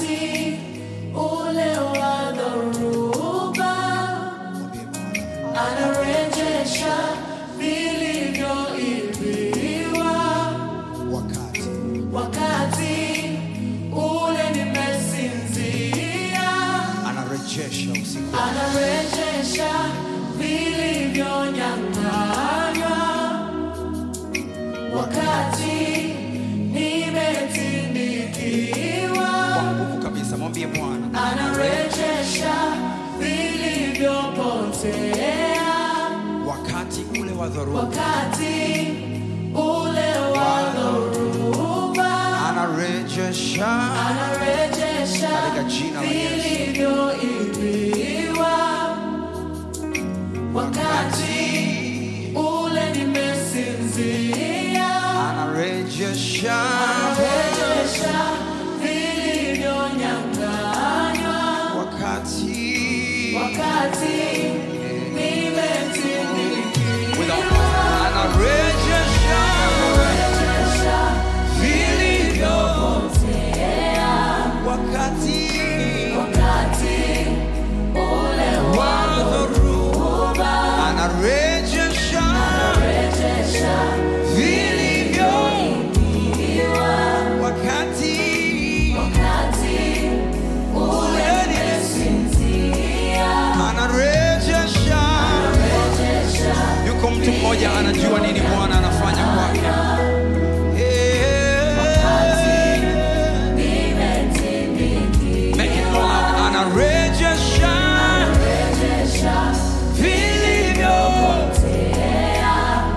wakati ule wa dhoruba anarejesha vilivyoibiwa wakati wakati ule nimesinzia anarejesha usiku anarejesha vilivyonyang'anywa wakati nimetindikiwa kwa nguvu kabisa mwambie bwana anarejesha vilivyopotea wakati ule wa dhoruba wakati ule wa dhoruba anarejesha anarejesha Katika jina la Yesu. vilivyoibiwa wakati ule nimesinzia anarejesha anarejesha vilivyonyang'anywa wakati wakati nimetindikiwa anarejesha anarejesha vilivyopotea wakati wakati ule wa dhoruba anarejesha anarejesha vilivyo vilivyoibiwa wakati wakati ule nimesinzia anarejesha anarejesha yuko mtu mmoja anajua nini bwana anafanya kwake Eh. nimetindikiwa Make it loud. anarejesha anarejesha vilivyo vilivyopotea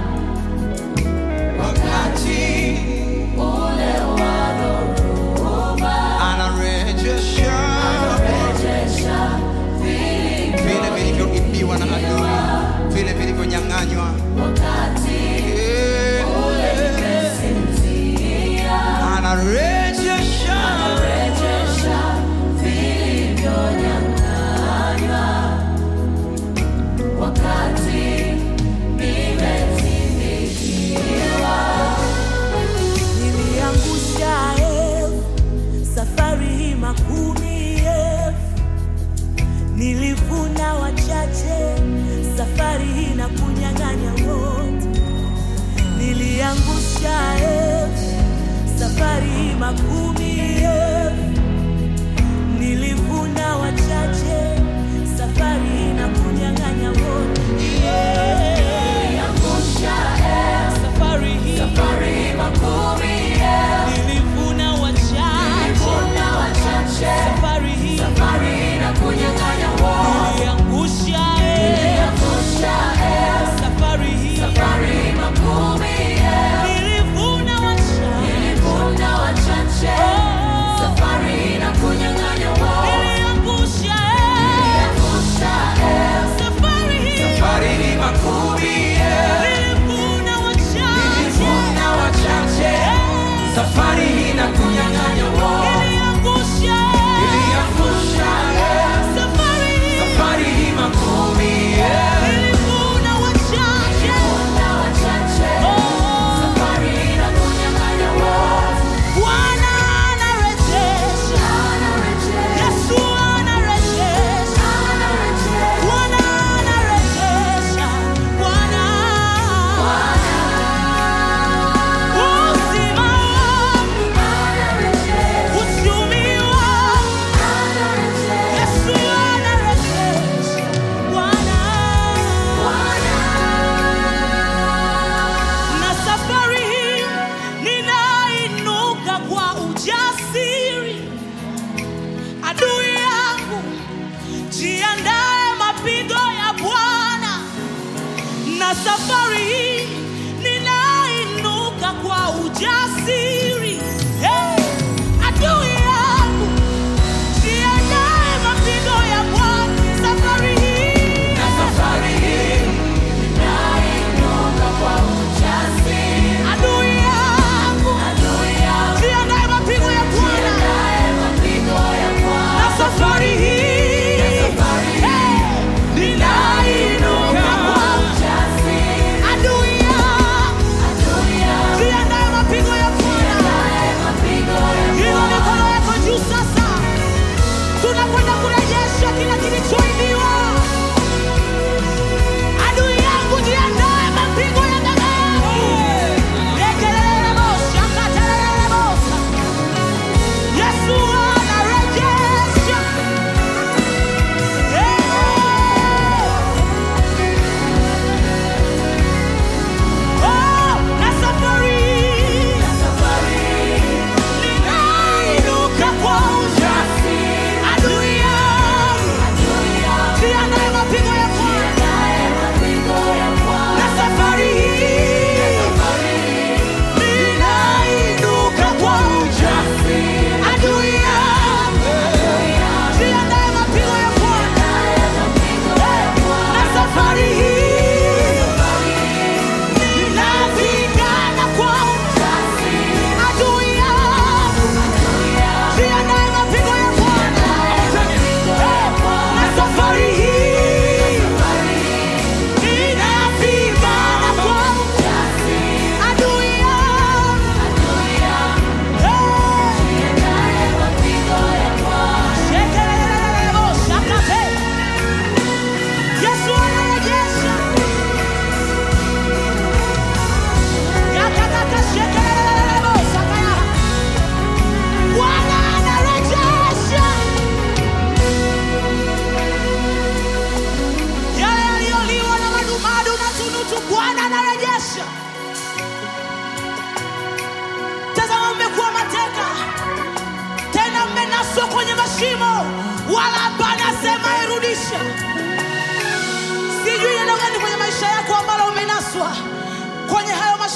wakati ule wa dhoruba anarejesha anarejesha vilivyo vile vilivyoibiwa na adui vile vilivyonyang'anywa wakati Eh. ule nimesinzia anarejesha anarejesha vilivyonyang'anywa wakati nimetindikiwa niliangusha elfu safari hii makumi elfu nilivuna wachache safari hii na kunyang'anya wote niliangusha elfu safari hii makumi elfu nilivuna wachache safari hii na kunyang'anya wote yeah. Niliangusha elfu, safari hii safari makumi elfu, nilivuna wachache nilivuna wachache, safari hii safari na kunyang'anya wote. niliangusha Niliangusha elfu, safari hii safari makumi elfu, nilivuna wachache nilivuna wachache, safari na kunyang'anya wote. niliangusha Niliangusha elfu, safari hii safari ni makumi nilivuna wachache nilivuna wachache safari hii na kunyang'anya wote niliangusha iliangusha safari hii safari hii makumi nilivuna wachache nilivuna wachache, safari na kunyang'anya wote. Bwana anarejesha Anarejesha, Yesu anarejesha anarejesha, Bwana anarejesha Bwana uzima wangu anarejesha, uchumi wangu anarejesha. Yesu anarejesha Bwana na safari hii ninainuka kwa ujasiri adui yangu jiandae mapigo ya bwana na safari hii ninainuka kwa ujasiri hey! adui yangu jiandae mapigo ya bwana safari hii Na safari hii ninainuka kwa ujasiri. adui yangu Adui yangu jiandae mapigo ya bwana jiandae mapigo ya Bwana. na safari hii Safari hii hey, ninainuka kwa ujasiri. adui yangu Adui yangu jiandae mapigo ya bwana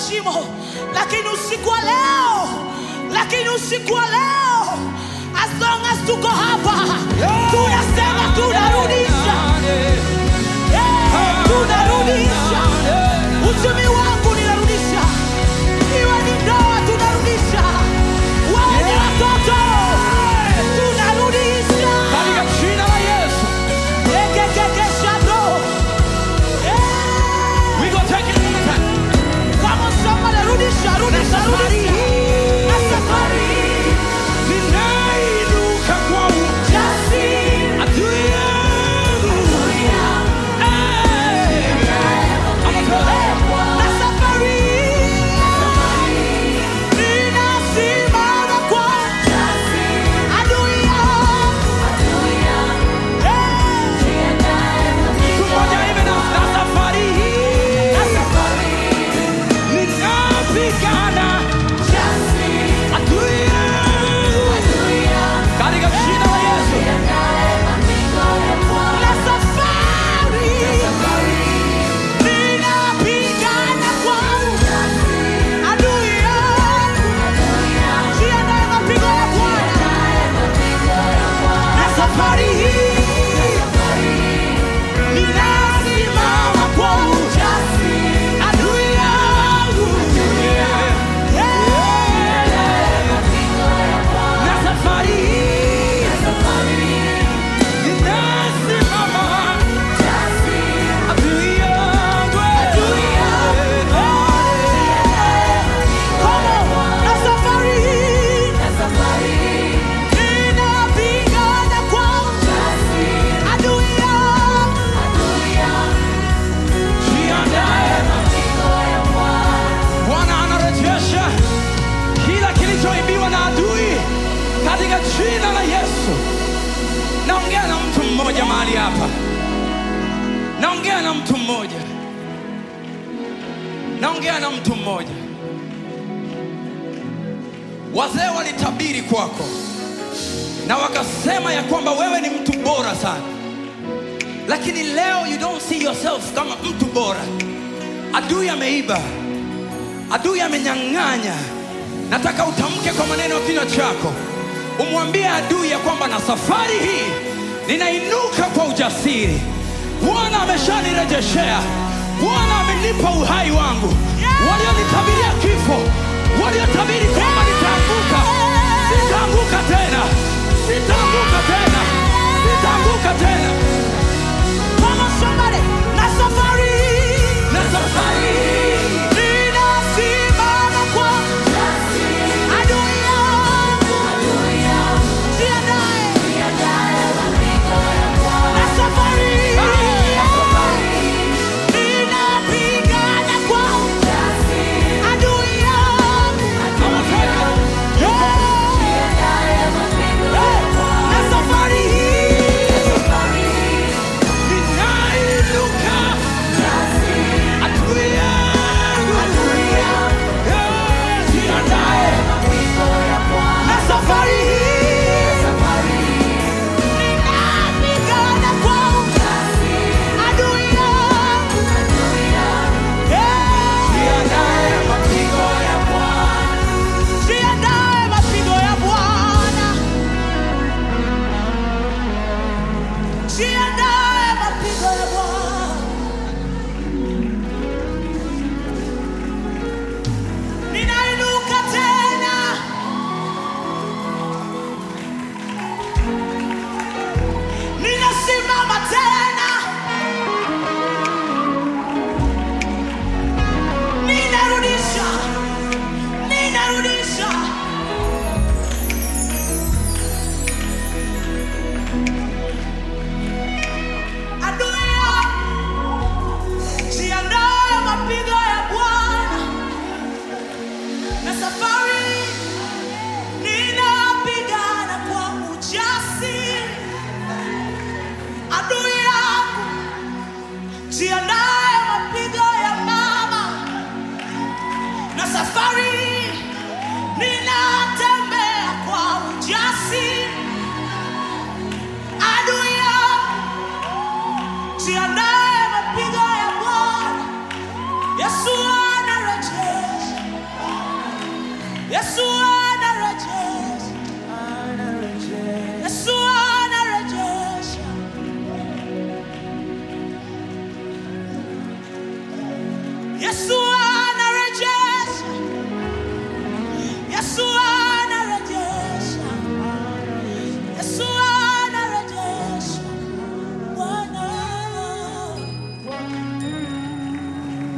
shimo, lakini usiku wa leo, lakini usiku wa leo, as long as tuko hapa, tunasema tunarudisha, Eh, tunarudisha uchumi wangu, ninarudisha iwe ni ndoa, tunarudisha wawe ni watoto, tunarudisha Katika jina la Yesu. Ekekekeshado. Eh. We go take it one time. Come on, somebody, rudisha, rudisha, rudisha. Na safari hii, Ninainuka kwa jasiri, adui yangu. Eh. na safari hii, ninasimama kwa adui yangu. Eh. Mtu mmoja hivi na na safari hii. Na safari hii, Ninapigana adui yangu. Katika jina la Yesu. na safari ninapigana kwa adui yangu. Jiandae mapigo ya Bwana. Na safari hii ninasimama kwa ujasiri. Adui yangu. Na safari hii. Ninasimama adui yangu. Come on. Na safari hii ninapigana kwa adui yangu. Jiandae. Bwana anarejesha kila kilichoibiwa na adui katika jina la Yesu. Naongea na mtu mmoja mahali hapa, naongea na mtu mmoja, naongea na mtu mmoja. Wazee walitabiri kwako na wakasema ya kwamba wewe ni mtu bora sana, lakini leo you don't see yourself kama mtu bora. Adui ameiba, adui amenyang'anya. Nataka utamke kwa maneno ya kinywa chako, umwambie adui ya kwamba na safari hii ninainuka kwa ujasiri. Bwana ameshanirejeshea, Bwana amenipa uhai wangu. Walionitabiria kifo, waliotabiri kwamba nitaanguka, sitaanguka tena, sitaanguka tena, sitaanguka tena. Come on, somebody. Na safari Na safari hii ninasimama kwa adui yangu. Jiandae. Na safari ninapigana kwa adui yangu. Come on, take it. Yeah.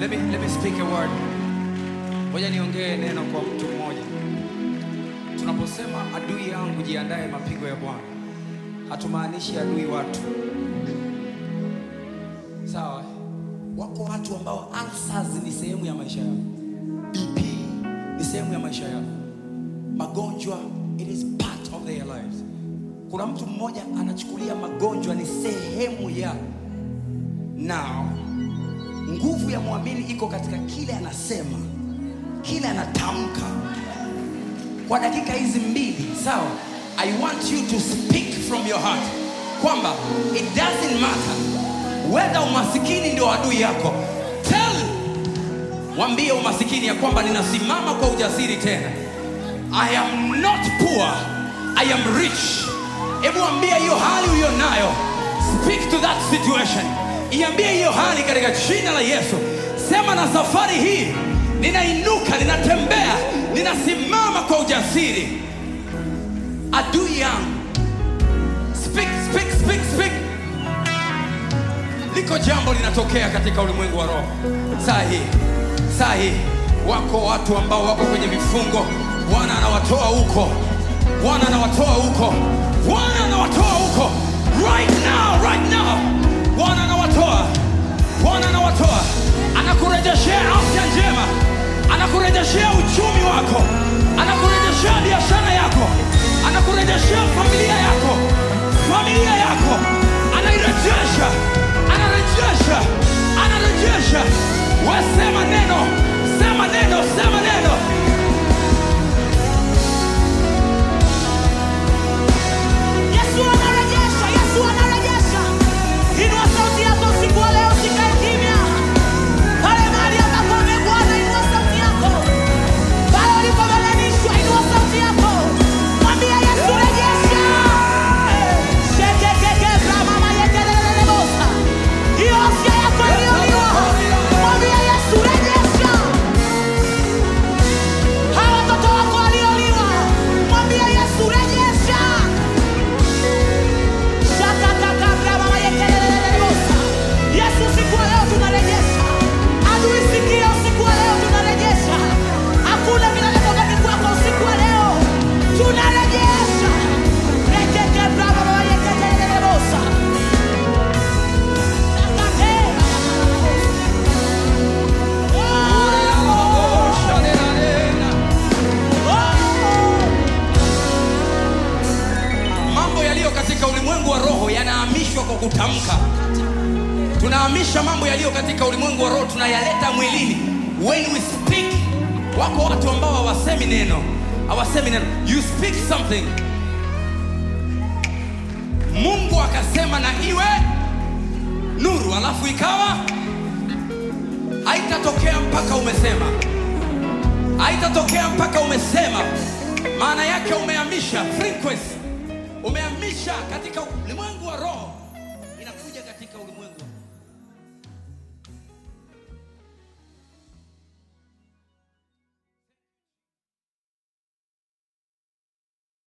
let me, let me speak a word. Ngoja niongee neno kwa mtu mmoja. Tunaposema adui yangu jiandae mapigo ya Bwana, hatumaanishi adui watu. Sawa? Wako watu ambao ulcers ni sehemu ya maisha yao, BP ni sehemu ya maisha yao, magonjwa it is part of their lives. Kuna mtu mmoja anachukulia magonjwa ni sehemu ya now nguvu ya mwamini iko katika kile anasema kile anatamka kwa dakika hizi mbili sawa i want you to speak from your heart kwamba it doesn't matter whether umasikini ndio adui yako tell mwambie umasikini ya kwamba ninasimama kwa ujasiri tena i am not poor i am rich hebu ambia hiyo hali uliyo nayo speak to that situation iambie hiyo hali katika jina la yesu sema na safari hii ninainuka ninatembea ninasimama kwa ujasiri adui yangu speak, speak, speak, speak. liko jambo linatokea katika ulimwengu wa roho saa hii saa hii wako watu ambao wako kwenye vifungo bwana anawatoa huko bwana anawatoa huko bwana anawatoa huko right now right now bwana anawatoa bwana anawatoa anakurejeshea afya njema anakurejeshea uchumi wako anakurejeshea biashara yako anakurejeshea familia yako familia yako anairejesha anarejesha anarejesha wasema neno sema neno sema neno Yesu anarejesha, Yesu anarejesha. Inua sauti yako usiku wa leo, usikae kimya. Pale mahali ambapo umegwana, inua sauti yako. Pale ulipobebanishwa, inua sauti yako. Mwambie Yesu, rejesha. Shekekeke, bramama, yekelelelebosa. Hiyo afya yako iliyoliwa, mwambie Yesu, rejesha. Hawa watoto wako walioliwa, mwambie Yesu, rejesha. Yesu, usiku wa leo tunarejesha. Adui, sikia, usiku wa leo tunarejesha. Hakuna kinachobaki kwako usiku wa leo, tunarejesha. Rekeke brava baba yekelelelebosa. mambo yaliyo katika ulimwengu wa roho yanahamishwa kwa kutamka tunahamisha mambo yaliyo katika ulimwengu wa roho tunayaleta mwilini when we speak wako watu ambao hawasemi neno hawasemi neno you speak something mungu akasema na iwe nuru alafu ikawa haitatokea mpaka umesema haitatokea mpaka umesema maana yake umehamisha frequency umehamisha katika ulimwengu wa roho inakuja katika ulimwengu wa